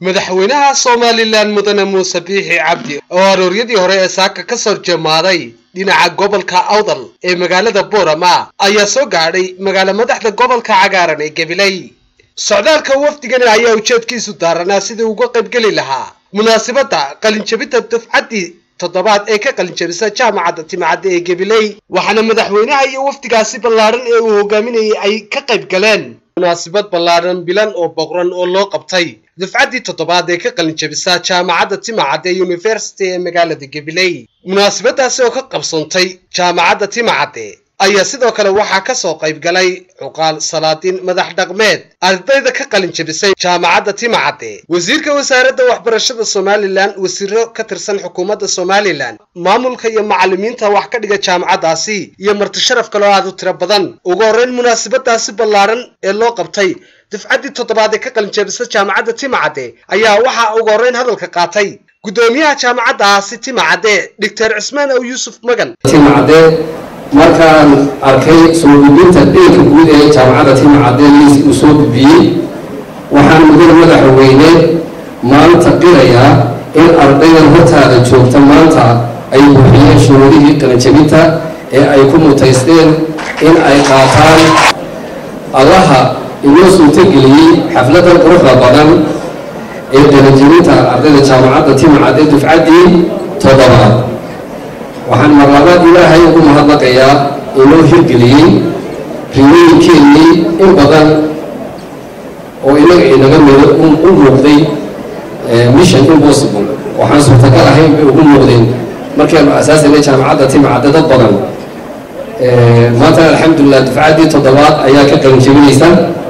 madaxweynaha somalilan mudane muuse biixi cabdi oo arooryadii hore ee saaka ka soo jeemaaday dhinaca gobolka awdal ee magaalada boorama ayaa soo gaadhay magaalo madaxda gobolka cagaaran ee gabiley socdaalka wafdigani ayaa ujeedkiisu daaranaa sidii uga qaybgeli lahaa munaasabadda qalinjabinta dufcaddii toddobaad ee ka qalinjabisa jaamacadda timacadda ee gabiley waxaana madaxweynaha iyo wafdigaasi ballaadhan ee uu hogaaminayay ay ka qayb galeen munaasabad ballaadhan bilan oo boqran oo loo qabtay dufcaddii toddobaad ee ka qalinjabisa jaamacadda timacadda ee university ee magaalada gabiley munaasabadaasi oo ka qabsoontay jaamacadda timacadde ayaa sidoo kale waxaa ka soo qayb galay cuqaal salaadiin madax dhaqmeed ardayda ka qalin jabisay jaamacadda timacadde wasiirka wasaaradda waxbarashada somalilan wasiiro ka tirsan xukuumadda somalilan maamulka iyo macallimiinta wax ka dhiga jaamacaddaasi iyo marti sharaf kaloo aad u tiro badan ugu horreyn munaasabadaasi ballaadhan ee loo qabtay dufcaddii toddobaad ee ka qalin jabisa jaamacadda timacadde ayaa waxaa ugu horreyn hadalka qaatay guddoomiyaha jaamacaddaasi timacadde doctor cismaan ow yuusuf magan markaan arkay soo gudbinta dheelka guud ee jaamacadda timacadde liis uu soo gudbiyey waxaan mudada madaxweyne maanta qirayaa in ardaydan hortaada joogta maanta ay buuxiyeen shuruudihii qalinjabinta ee ay ku mutaysteen in ay qaataan allaha inoo suurtogeliyey xafladan quruxda badan ee qalinjabinta ardayda jaamacadda timacadde dufcaddii toddobaad waxaan marlabaad ilaahay ugu mahadnaqayaa inoo hirgeliyey riyooyinkeennii in badan oo inaga inaga mido u muuqday mission impossible waxaan suurtagal ahayn bay ugu muuqdeen markaynu asaasanay jaamacadda timacadde dad badan maanta alxamdulilah dufcaddii toddobaad ayaa ka qalinjebinaysa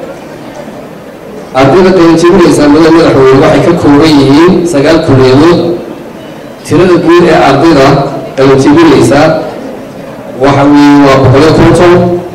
ardayda qalinjebinaysa mada madaxweyne waxay ka kooban yihiin sagaal kuliyadood tirada guud ee ardayda qalinjebinaysa waxa weeye waa boqoliyo konton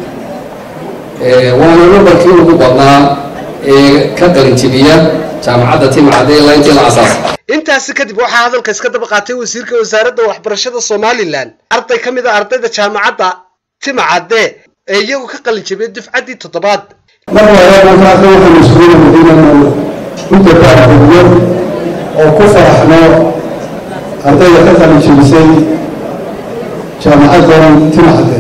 waana nambarkii ugu badnaa ee ka qalinjebiya jaamacadda timacadde ilaa intii la asaas intaasi kadib waxaa hadalka iska daba qaatay wasiirka wasaaradda waxbarashada somalilan arday ka mid a ardayda jaamacadda timacadde ee iyagu ka qalinjabiyay dufcaddii toddobaad mar walaaakaasa waxaynu isugu nabadinayno u dabaaldegyo oo ku faraxno ardayda ka qalinjabisay jaamacaddan timacadde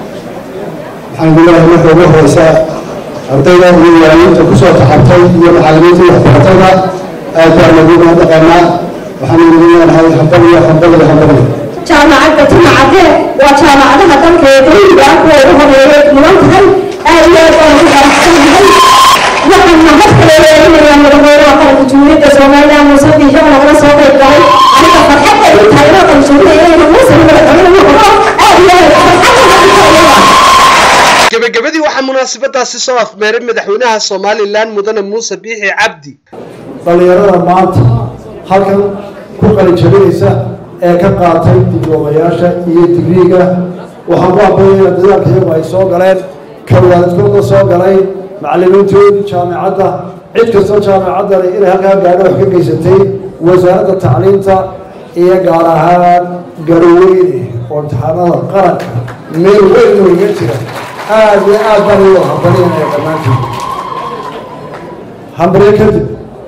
waxaan leeyahay marka ugu horeysa ardayda iyo waaliinta kusoo taxabtay iyo macallimiinta waxbaratada aad baan lagu mahadnaqaynaa waxaan idin leenahay hambal iyo hambal iyo hambal jaamacadda timacadde waa jaamacadaha dalka ee dawliga kuwa ugu horeeyay mudan tahay aad iyo aad baan ugu faraxsanahay waxaan mahad kale leelinayaa madaxweynaha qaranka jumhuuriyadda somaliland muuse biixi oo nagala soo qayb galay aniga farxadda ay tahay inoo qanshuurinaya inayna muuse madaxweyne noqdo aad iyo aad gebagabadii waxaa munaasabadaasi soo afmeeray madaxweynaha somalilan mudane muuse biixi cabdi dhallinyarada maanta halkan ku qalinjabinaysa ee ka qaatay diblomayaasha iyo digriiga waxaan ku ambaynaya dadaalka iyagu ay soo galeen kawaalidkooda soo galay macallimiintoodii jaamacadda cid kastoo jaamacaddani inay halkaa gaadho wax ka geysatay wasaaradda tacliinta iyo gaar ahaan garoweyne oo imtixaanada qaranka meel weyn nooga jira aada iyo aad baan iyu hambalyanaya dhammaanteed hambalyo kadib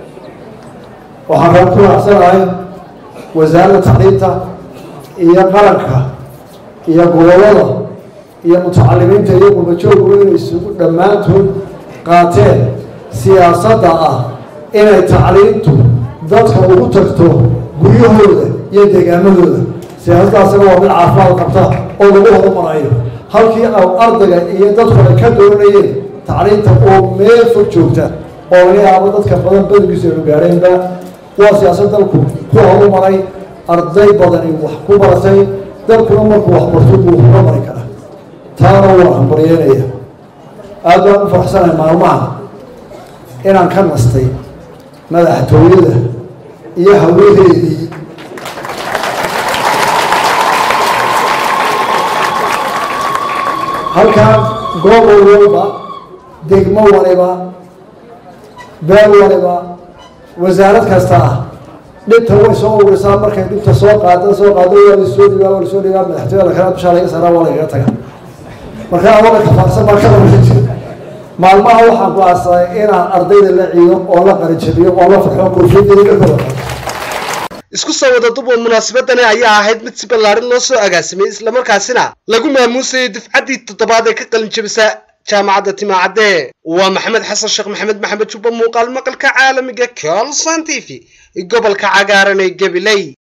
waxaan raa ku raacsanahay wasaaradda tacliinta iyo qaranka iyo gobollada iyo mutacalimiinta iyo qurbajooggu inay isugu dhammaantood qaateen siyaasadda ah inay tacliintu dadka ugu tagto guryahooda iyo deegaamadooda siyaasaddaasina waa mid caafimaad qabta oo lagu horumarayo halkii au ardayga iyo dadku ay ka doonayeen tacliinta oo meel fog joogta oo laga yaabo dadka badan badankiisu aynu gaadheenba waa siyaasad dalku ku horumaray arday badani wax ku baratay dalkuna markuu waxbarto buu horumari karaa taana waa hambaryeynaya aad baan u faraxsanahay maalmaha inaan ka nastay madaxtooyada iyo hawadeedii halkaan gobol walba degmo waliba beel waliba wasaarad kasta ah dhibta way soo urisaa markay dhibta soo qaada soo qaado waa lasoo dhigaa waa lasoo dhigaa madaxtooyada kale dushaa laga saaraa waa lagaga taga marka adoona kafaarsan baa ka waran jira maalmaha waxaan go-aansaday inaan ardayda la ciido oo la qarajabiyo oo la farxo koofiyadda isku soo wada duba munaasabadani ayaa ahayd mid si ballaarin loo soo agaasimay islamarkaasina lagu maamuusayay dufcaddii toddobaad ee ka qalin jabisa jaamacadda timaacadde waa maxamed xasan sheekh maxamed maxamed jubba muuqaal maqalka caalamiga colson t v gobolka cagaaran ee gabiley